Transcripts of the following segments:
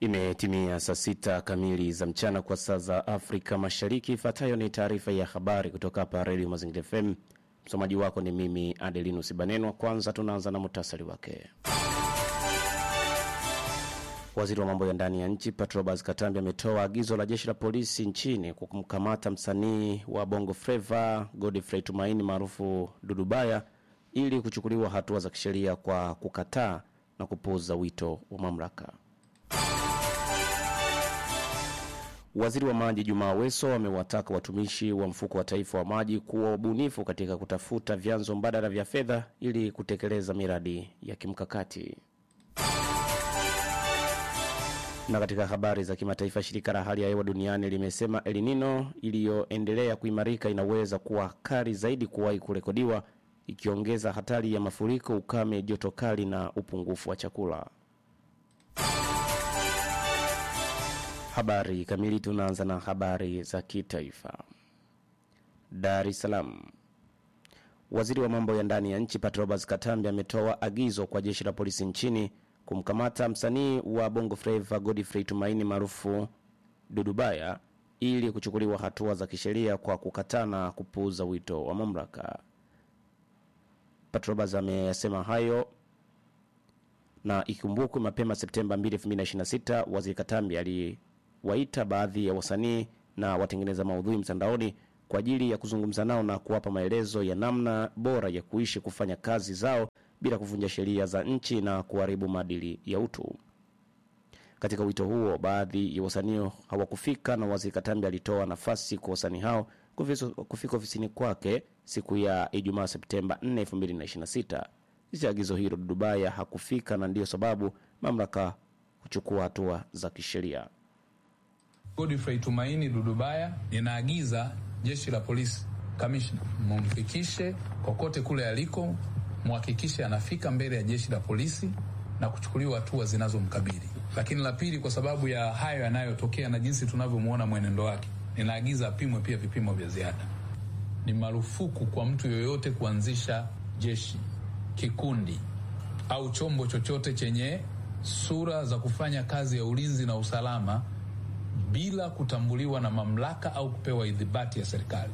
Imetimia saa sita kamili za mchana kwa saa za Afrika Mashariki. Ifuatayo ni taarifa ya habari kutoka hapa Redio Mazingira FM. Msomaji wako ni mimi Adelinus Banenwa. Kwanza tunaanza na muhtasari wake. Waziri wa mambo ya ndani ya nchi Patrobas Katambi ametoa agizo la jeshi la polisi nchini kwa kumkamata msanii wa Bongo Flava Godfrey Tumaini maarufu Dudubaya ili kuchukuliwa hatua za kisheria kwa kukataa na kupuuza wito wa mamlaka. Waziri wa maji Jumaa Aweso amewataka watumishi wa mfuko wa taifa wa maji kuwa wabunifu katika kutafuta vyanzo mbadala vya fedha ili kutekeleza miradi ya kimkakati. Na katika habari za kimataifa, shirika la hali ya hewa duniani limesema El Nino iliyoendelea kuimarika inaweza kuwa kali zaidi kuwahi kurekodiwa, ikiongeza hatari ya mafuriko, ukame, joto kali na upungufu wa chakula. Habari kamili. Tunaanza na habari za kitaifa. Dar es Salaam. Waziri wa mambo ya ndani ya nchi Patrobas Katambi ametoa agizo kwa jeshi la polisi nchini kumkamata msanii wa Bongo Flava Godfrey Tumaini maarufu Dudubaya ili kuchukuliwa hatua za kisheria kwa kukataa na kupuuza wito wa mamlaka. Patrobas ameyasema hayo na ikumbukwe mapema Septemba 2, 2026 waziri Katambi aliwaita baadhi ya wasanii na watengeneza maudhui mtandaoni kwa ajili ya kuzungumza nao na kuwapa maelezo ya namna bora ya kuishi kufanya kazi zao bila kuvunja sheria za nchi na kuharibu maadili ya utu. Katika wito huo, baadhi ya wasanii hawakufika na waziri Katambi alitoa nafasi kwa wasanii hao kufika ofisini kwake siku ya Ijumaa Septemba 4, 2026. Licha ya agizo hilo, Dudubaya hakufika na ndiyo sababu mamlaka kuchukua hatua za kisheria. Godfrey Tumaini Dudubaya, ninaagiza jeshi la polisi, kamishna, mumfikishe kokote kule aliko, muhakikishe anafika mbele ya jeshi la polisi na kuchukuliwa hatua zinazomkabili. Lakini la pili, kwa sababu ya hayo yanayotokea na jinsi tunavyomwona mwenendo wake, ninaagiza apimwe pia vipimo vya ziada. Ni marufuku kwa mtu yoyote kuanzisha jeshi kikundi au chombo chochote chenye sura za kufanya kazi ya ulinzi na usalama bila kutambuliwa na mamlaka au kupewa idhibati ya serikali.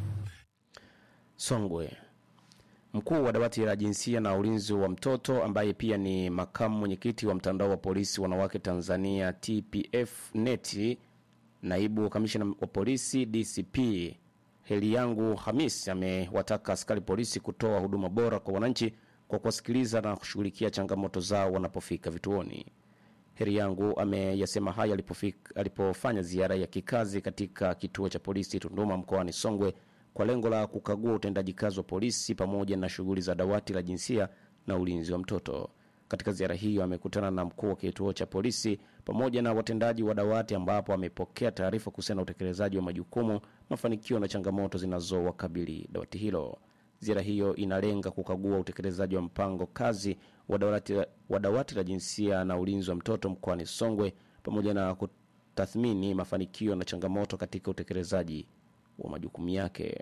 Songwe. Mkuu wa dawati la jinsia na ulinzi wa mtoto ambaye pia ni makamu mwenyekiti wa mtandao wa polisi wanawake Tanzania TPF neti, naibu kamishina wa polisi DCP Heliyangu Hamis amewataka askari polisi kutoa huduma bora kwa wananchi kwa kuwasikiliza na kushughulikia changamoto zao wanapofika vituoni. Heri yangu ameyasema haya alipofanya ziara ya kikazi katika kituo cha polisi Tunduma mkoani Songwe kwa lengo la kukagua utendaji kazi wa polisi pamoja na shughuli za dawati la jinsia na ulinzi wa mtoto. Katika ziara hiyo amekutana na mkuu wa kituo cha polisi pamoja na watendaji wa dawati, ambapo amepokea taarifa kuhusiana na utekelezaji wa majukumu, mafanikio na changamoto zinazowakabili dawati hilo. Ziara hiyo inalenga kukagua utekelezaji wa mpango kazi wa dawati, wa dawati la jinsia na ulinzi wa mtoto mkoani Songwe pamoja na kutathmini mafanikio na changamoto katika utekelezaji wa majukumu yake.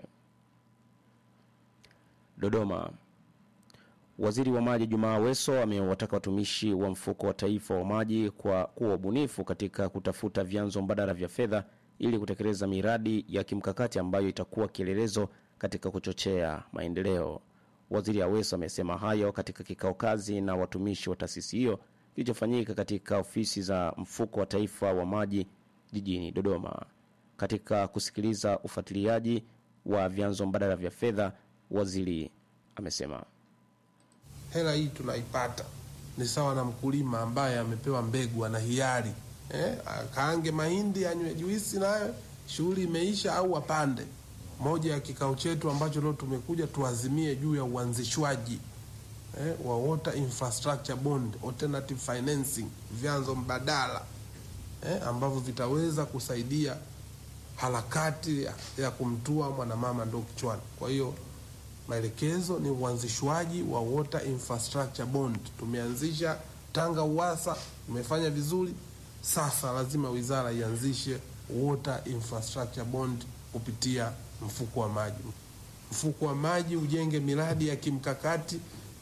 Dodoma. Waziri wa maji Jumaa Aweso amewataka watumishi wa mfuko wa taifa wa maji kwa kuwa wabunifu katika kutafuta vyanzo mbadala vya fedha ili kutekeleza miradi ya kimkakati ambayo itakuwa kielelezo katika kuchochea maendeleo. Waziri Aweso amesema hayo katika kikao kazi na watumishi wa taasisi hiyo kilichofanyika katika ofisi za mfuko wa taifa wa maji jijini Dodoma. Katika kusikiliza ufuatiliaji wa vyanzo mbadala vya fedha, waziri amesema hela hii tunaipata ni sawa na mkulima ambaye amepewa mbegu, ana hiari eh, akaange mahindi anywe juisi, nayo shughuli imeisha, au apande moja ya kikao chetu ambacho leo tumekuja tuazimie juu ya uanzishwaji eh, wa water infrastructure bond, alternative financing, vyanzo mbadala eh, ambavyo vitaweza kusaidia harakati ya, ya kumtua mwanamama ndo kichwani. Kwa hiyo maelekezo ni uanzishwaji wa water infrastructure bond. Tumeanzisha Tanga Uwasa, tumefanya vizuri. Sasa lazima wizara ianzishe water infrastructure bond kupitia mfuko wa maji. Mfuko wa maji ujenge miradi ya kimkakati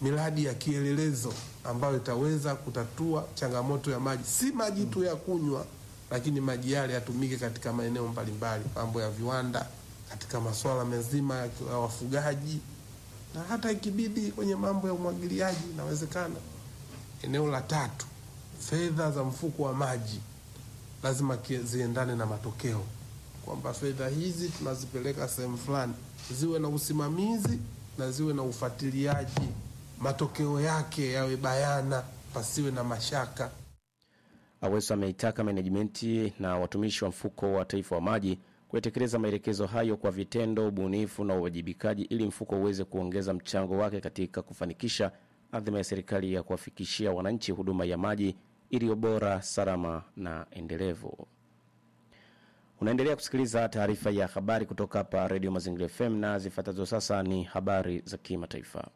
miradi ya kielelezo ambayo itaweza kutatua changamoto ya maji, si maji tu ya kunywa, lakini maji yale yatumike katika maeneo mbalimbali, mambo ya viwanda, katika masuala mazima ya wafugaji, na hata ikibidi kwenye mambo ya umwagiliaji inawezekana. Eneo la tatu, fedha za mfuko wa maji lazima kie- ziendane na matokeo, kwamba fedha hizi tunazipeleka sehemu fulani, ziwe na usimamizi na ziwe na ufuatiliaji, matokeo yake yawe bayana, pasiwe na mashaka. Aweso ameitaka menejimenti na watumishi wa mfuko wa taifa wa maji kuyatekeleza maelekezo hayo kwa vitendo, ubunifu na uwajibikaji ili mfuko uweze kuongeza mchango wake katika kufanikisha adhima ya serikali ya kuwafikishia wananchi huduma ya maji iliyo bora, salama na endelevu. Unaendelea kusikiliza taarifa ya habari kutoka hapa Redio Mazingira FM na zifuatazo sasa ni habari za kimataifa.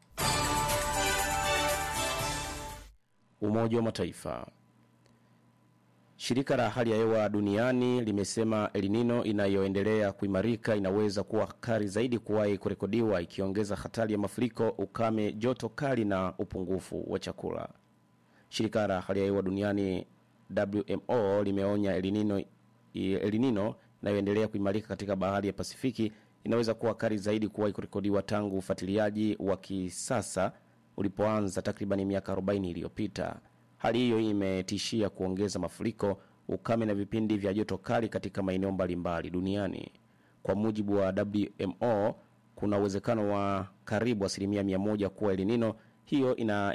Umoja wa Mataifa Shirika la hali ya hewa duniani limesema El Nino inayoendelea kuimarika inaweza kuwa kali zaidi kuwahi kurekodiwa, ikiongeza hatari ya mafuriko, ukame, joto kali na upungufu wa chakula. Shirika la hali ya hewa duniani WMO limeonya El Nino, El Nino inayoendelea kuimarika katika bahari ya Pasifiki inaweza kuwa kali zaidi kuwahi kurekodiwa tangu ufuatiliaji wa kisasa ulipoanza takriban miaka 40 iliyopita. Hali hiyo imetishia kuongeza mafuriko, ukame na vipindi vya joto kali katika maeneo mbalimbali duniani. Kwa mujibu wa WMO, kuna uwezekano wa karibu asilimia mia moja kuwa El Nino hiyo ina